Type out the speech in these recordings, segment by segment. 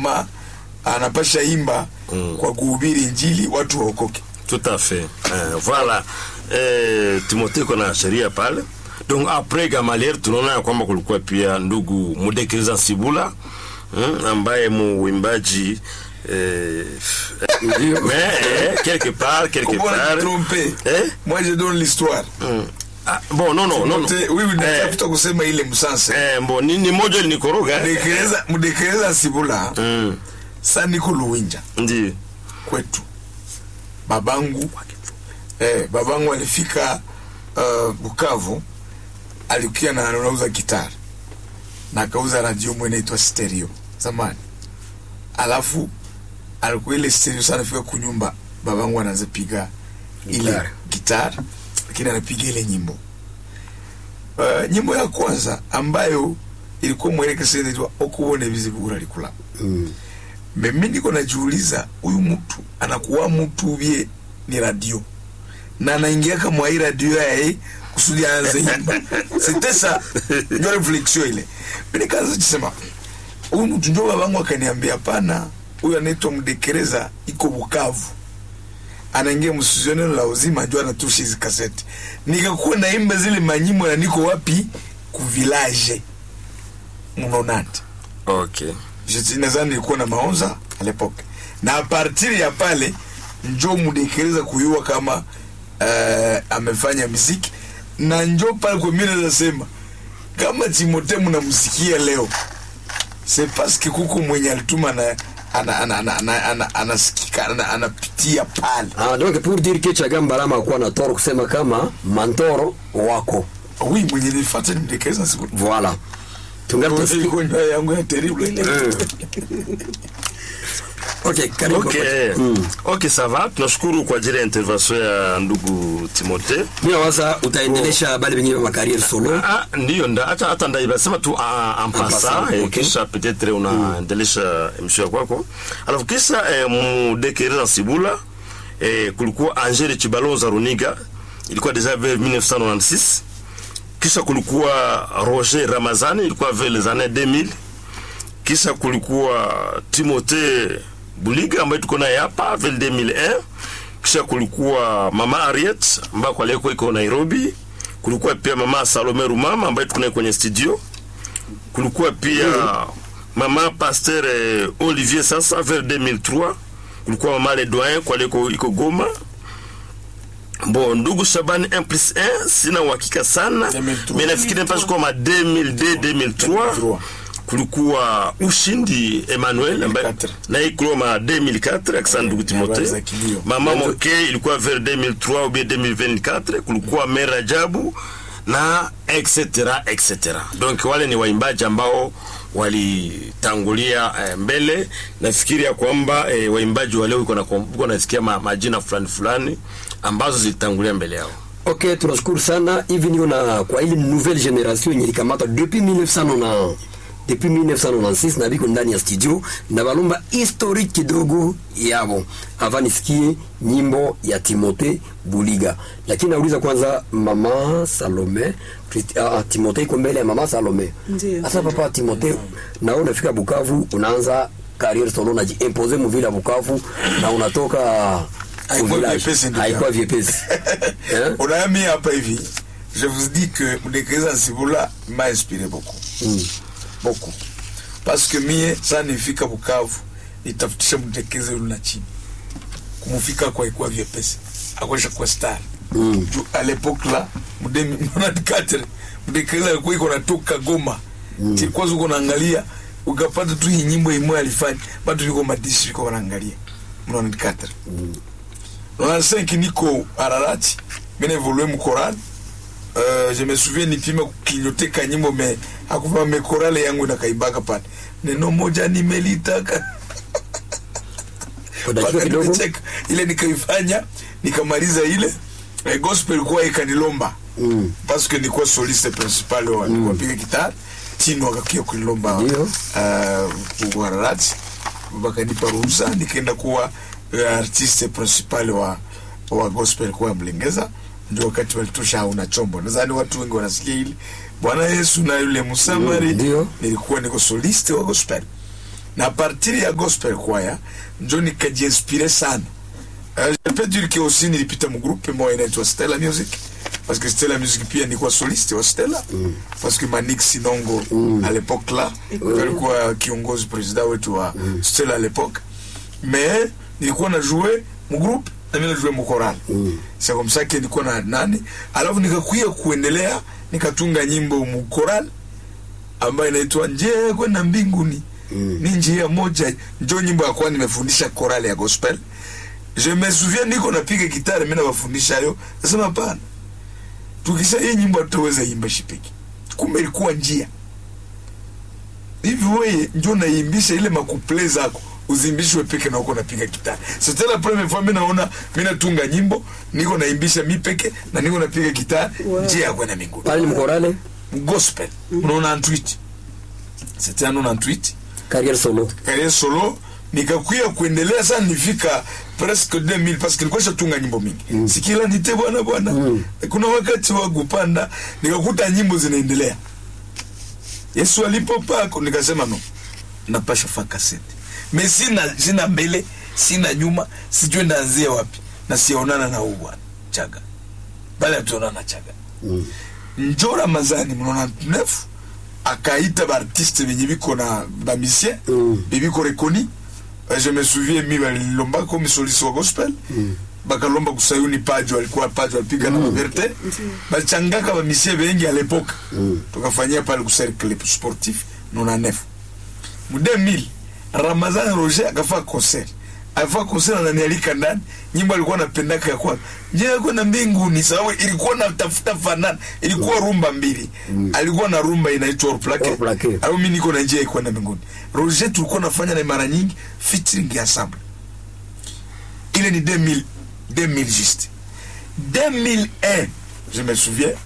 kama anapasha imba Mm. kwa kuhubiri injili watu waokoke Tout à fait. Euh, voilà. Eh, Timothée kuna sheria pale. Donc après Gamaliel tunaona ya kwamba kulikuwa pia ndugu Mudekeza Sibula mm, ambaye muimbaji eh, Ndio. mais eh, quelque part quelque Comment on part a trompé eh? moi je donne l'histoire Mm. Ah, bon non non non. non. Timothée- oui oui eh, natafuta kusema ile msansa eh, bon ni, ni moja linikoroga eh? Mudekereza- mudekereza sibula mm, sa niko luwinja ndio kwetu babangu eh, babangu alifika uh, Bukavu alikuwa na anauza gitari na akauza radio mwe inaitwa stereo zamani, alafu alikuwa ile stereo sana, fika kunyumba babangu anaanza piga ile Gitari. gitari, lakini anapiga ile nyimbo uh, nyimbo ya kwanza ambayo ilikuwa mwelekezi inaitwa okubone bizibura likula Mm. mimi niko najiuliza huyu mtu anakuwa mtu bie ni radio na anaingia kama hii radio yae kusudi aanze nyimba c'était ça ndio reflexion ile mimi nikaanza kusema huyu mtu ndio babangu akaniambia hapana huyu anaitwa Mdekereza iko Bukavu anaingia msuzioneno la uzima ndio anatusha hizi kaseti nikakuwa naimba zile manyimbo na niko wapi ku village mnonante okay Je- nadhani nilikuwa na maonza à l'époque na a partir ya pale njo mudekereza kuyua kama uh, amefanya muziki na njo pale kwa mimi naweza sema kama Timothée mnamsikia leo c'est parce que kuko mwenye alituma na ana ana ana ana ana anasikika ana, anapitia pale Ah, donc pour dire que Chagamba Lama akuwa na toro kusema kama mantoro wako oui mwenye nilifuata ni mudekereza siku voilà tungali tusikie ilikuwa njoo yangu ya terrible ile okay karibu okay eh, Mm. okay ça va tunashukuru kwa ajili ya intervention ya ndugu Timothée mimi nawaza utaendelesha bale wengine wa career solo Ah, ndiyo nda hata hata ndaibasema tu ah, en passant passant, eh, okay. kisha peut-être unaendelesha emission ya kwako alafu kisha eh, mudekereza Sibula eh, kulikuwa Angele Chibalonza Runiga ilikuwa deja vers 1996 kisha kulikuwa Roger Ramazani ilikuwa vers les années 2000 kisha kulikuwa Timothée Buliga ambaye tuko naye hapa vers 2001 kisha kulikuwa mama Harriet ambaye kwa leo iko Nairobi kulikuwa pia mama Salome Rumama ambaye tuko naye kwenye studio kulikuwa pia mama Pasteur eh, Olivier sasa vers 2003 kulikuwa mama Le Doyen kwa leo iko Goma Bon, ndugu Shabani 1 plus 1 sina uhakika sana 2003. mais nafikiri mpaka kama 2002 2003 kulikuwa ushindi Emmanuel ambaye 2004. na ikuloma 2004 akisa ndugu habari za Timothée kilio. mama Moke ilikuwa vers 2003 ou bien 2024 kulikuwa Mera Jabu na etc etc donc wale ni waimbaji ambao walitangulia eh, mbele nafikiri ya kwamba eh, waimbaji wa leo iko na iko nasikia ma, majina fulani fulani ambazo zilitangulia mbele yao ok tunashukuru sana hivi ndio na kwa ile nouvelle generation yenye likamata depuis 1990 depuis 1996 na biko ndani ya studio na balomba historique kidogo yabo avant nisikie nyimbo ya Timothée Buliga lakini nauliza kwanza mama Salome Christi- ah, ah, Timothée iko mbele ya mama Salome Ndiyo. sasa papa Timothée na unafika Bukavu unaanza carrière solo na jiimposer mu ville ya Bukavu na unatoka Haikuwa village. vyepesi ndugu haikuwa yangu. vyepesi Eh? unaami hapa hivi je vous dis que mudekereza Sibula m'a inspiré beaucoup Mm. beaucoup parce que mie saa nifika Bukavu nitafutisha mtekeze yule na chini kumufika kwa ikuwa vyepesi akwesha kwa star Mm. Ju- à l'époque là mudemi 94 mtekeze alikuwa iko natoka Goma mm. kwanza uko naangalia ukapata tu hii nyimbo imwe alifanya bado yuko madishi yuko wanaangalia 94 95 niko Ararati mimi évolué mu choral Euh, je me souviens nipima kukinyoteka nyimbo me akuva mekorale yangu inakaibaka pale neno moja nimelitaka Kwa dakika Mpaka kidogo nimecheka. ile nikaifanya nikamaliza ile eh, gospel kuwa ikanilomba Mm. parce que nilikuwa soliste principal wa mm. wapiga gitar chini wakakia kunilomba Ndio. uh, Wararati wakanipa ruhusa nikaenda kuwa uh, artiste principal wa wa gospel kwa Mlengeza ndio wakati walitosha hauna chombo nadhani watu wengi wanasikia hili Bwana Yesu na yule Msamari Mm, ndio. nilikuwa niko soliste wa gospel na partir ya gospel choir njo nikajiinspire sana uh, je peux dire que aussi nilipita mgroupe moja inaitwa Stella Music parce que Stella Music pia nilikuwa soliste wa Stella mm. parce que Manik Sinongo mm. à l'époque là mm. alikuwa kiongozi president wetu wa mm. Stella à l'époque mais nilikuwa na jouer mgroupe na mimi na jouer mkoral mm. c'est comme ça que nilikuwa na nani alafu nikakuya kuendelea nikatunga nyimbo mkoral ambayo inaitwa njia kwenda mbinguni mm. ni njia moja njo nyimbo ya kwa nimefundisha korale ya gospel je me souviens niko napiga gitari mimi nawafundisha yo nasema hapana tukisha hii nyimbo tutaweza imba shipiki kumbe ilikuwa njia hivi wewe njo naimbisha ile makuple zako uzimbishwe peke na uko napiga gitari c'était la première fois mimi naona mimi natunga nyimbo niko naimbisha mi peke na niko napiga gitari Wow. njia ya kwenda mbinguni pale ni mkorale gospel unaona en tweet c'était un en tweet carrière solo carrière solo nikakuya kuendelea sana nifika presque 2000 parce que nilikuwa shatunga nyimbo mingi mm. sikila nite bwana bwana mm. kuna wakati wa kupanda nikakuta nyimbo zinaendelea yesu alipopako nikasema no napasha fa kasete me sina sina mbele sina nyuma sijui ndaanzia wapi na sionana na huu bwana chaga bale tuonana chaga mm. njo ramazani mnaona nefu akaita baartiste benye biko na bamisien Mm. bebiko rekoni Euh, je me souviens mi balilomba komi solisi wa gospel bakalomba kusayuni pajo alikuwa pajo alipiga na maverte balichangaka bamisie bengi a lepoke tukafanyia pale kucercle sportif 99 mu 2000 ramazan roger akafaa concert alifaa concert ananialika ndani nyimbo alikuwa napendaka ya kwanza njia ya kwenda mbinguni sababu ilikuwa na tafuta fanana ilikuwa rumba mbili alikuwa na rumba inaitwa orplake Hors plaqué. au mi niko na njia ya kwenda mbinguni roger tulikuwa nafanya na mara nyingi featuring ensemble ile ni 2000 2000 juste 2001 je me souviens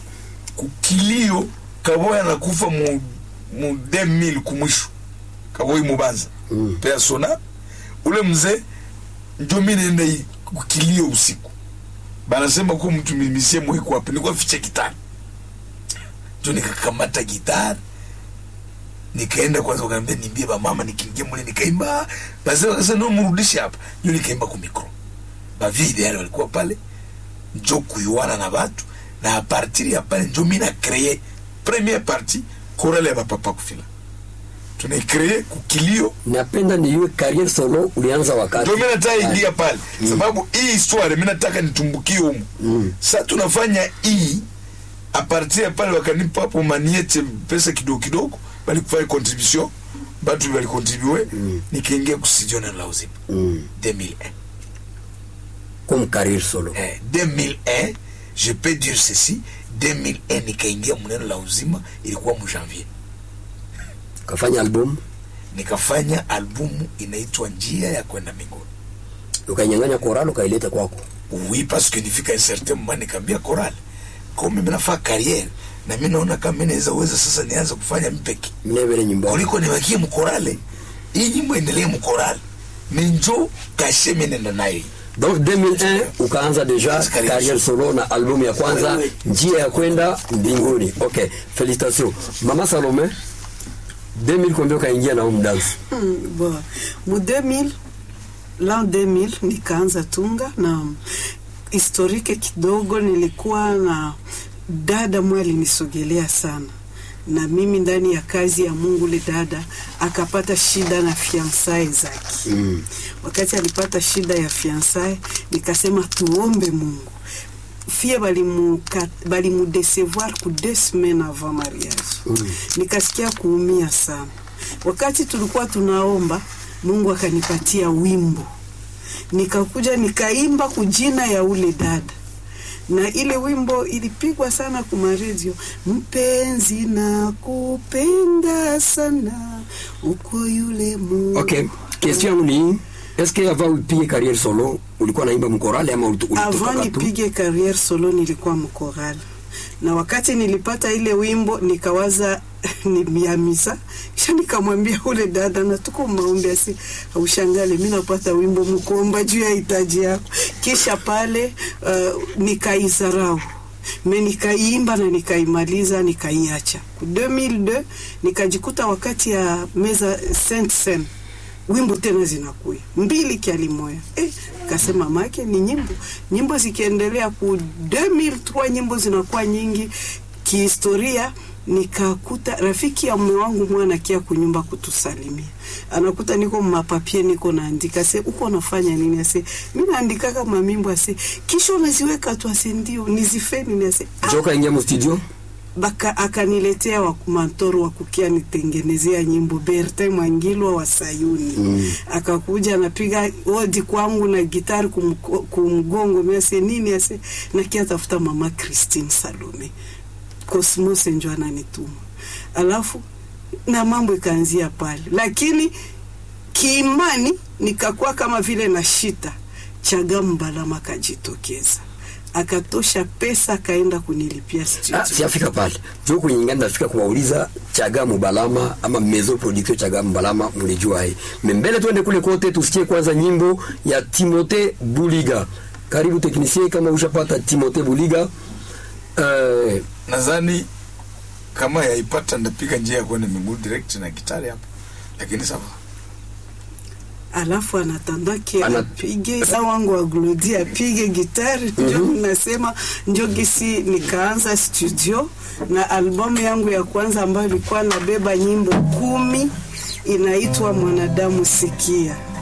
kukilio kaboya nakufa mu, mu 2000 kumwisho kaboi mubanza mm. persona ule mzee njo mi nenda i- kukilio usiku banasema kuwa mtu mimisie mweko wapi nikuwa fiche gitari njo nikakamata gitari nikaenda kwanza wakaambia nimbie bamama nikiingia mule nikaimba basi wakasema no mrudishe hapa njo nikaimba ku mikro bavide yale walikuwa pale njo kuyuana na batu na apartir ya pale njo mi na kreye première partie korale ya bapapa kufila tunaikreye kukilio napenda niiwe carrière solo ulianza wakati ndio mi nataka ingia pale sababu hii histoire mi nataka nitumbukie humu Mm. sa tunafanya hii apartir ya pale wakanipa hapo maniete pesa kidogo kidogo balikufanya contribution batu balikontribue nikaingia kustudio na la uzima mm. 2001 comme carrière solo eh, 2001 je peux dire ceci 2001 nikaingia mneno la uzima ilikuwa mu janvier ukafanya album nikafanya albumu inaitwa njia ya kwenda mbinguni ukainyang'anya koralo ukaileta kwako oui parce que nifika un certain moment nikaambia choral comme mimi nafaa carrière na mimi naona kama mimi naweza uweza sasa nianze kufanya mpeki mnevele nyumba kuliko nibakie mkorale hii nyimbo endelee mkorale ni njo kashe mimi nenda nayo hii. donc 2001 ukaanza deja Carrière carrière solo na album ya kwanza Ouais, ouais. njia ya kwenda mbinguni ok félicitation mama salome 2000 kwambia ukaingia na home dance Mm, bon. mu 2000 l'an 2000 nikaanza tunga na historike kidogo nilikuwa na dada mwe alinisogelea sana na mimi ndani ya kazi ya mungu le dada akapata shida na fiansae zake mm. wakati alipata shida ya fiansae nikasema tuombe mungu fie balimuka- balimudesevoir ku deux semaines avant mariage mm. nikasikia kuumia sana wakati tulikuwa tunaomba mungu akanipatia wimbo nikakuja nikaimba kujina ya ule dada na ile wimbo ilipigwa sana kumaredio mpenzi na kupenda sana uko yule mu ok question yangu ni est ce que avant upige carrière solo ulikuwa naimba mkorale ama ulitu- ulitoka avant tu nipige carrière solo nilikuwa mkorali na wakati nilipata ile wimbo nikawaza ni ya misa kisha nikamwambia ule dada na tuko maombi asi aushangale mi napata wimbo mkuomba juu ya hitaji yako kisha pale uh, nikaizarau me nikaiimba na nikaimaliza nikaiacha ku 2002 nikajikuta wakati ya meza Saint Seine wimbo tena zinakuya mbili kialimoya eh, kasema make ni nyimbo nyimbo zikiendelea ku 2003 nyimbo zinakuwa nyingi kihistoria nikakuta rafiki ya mume wangu mwana kia kunyumba kutusalimia anakuta niko mapapie niko naandika se uko nafanya nini ase mi naandika kama mimbo ase kisha unaziweka tu ase ndio nizife nini ase ah, joka ingia mu studio baka akaniletea wa mantoro wa kukia nitengenezea nyimbo Bertin Mwangilwa wa Sayuni mm. akakuja anapiga odi kwangu na gitari kumko- kumgongo miase nini ase nakia tafuta mama Christine Salome Cosmos njo ananituma alafu na mambo ikaanzia pale lakini kiimani nikakuwa kama vile na shita chaga mbalama akajitokeza akatosha pesa akaenda kunilipia studio Ah, siafika pale jo kwenye ngani nafika kuwauliza chaga mubalama ama mezo production chaga mubalama mlijua hai mbele tuende kule kote tusikie kwanza nyimbo ya Timote Buliga karibu teknisie kama ushapata Timote Buliga eh, nadhani kama yaipata ndapiga njia ya kwenda miguu direct na gitari hapo lakini sawa alafu anatandake Ana- apige sa wangu wa glodi apige gitari njo nasema njo gisi nikaanza studio na albamu yangu ya kwanza ambayo ilikuwa nabeba nyimbo kumi inaitwa mwanadamu sikia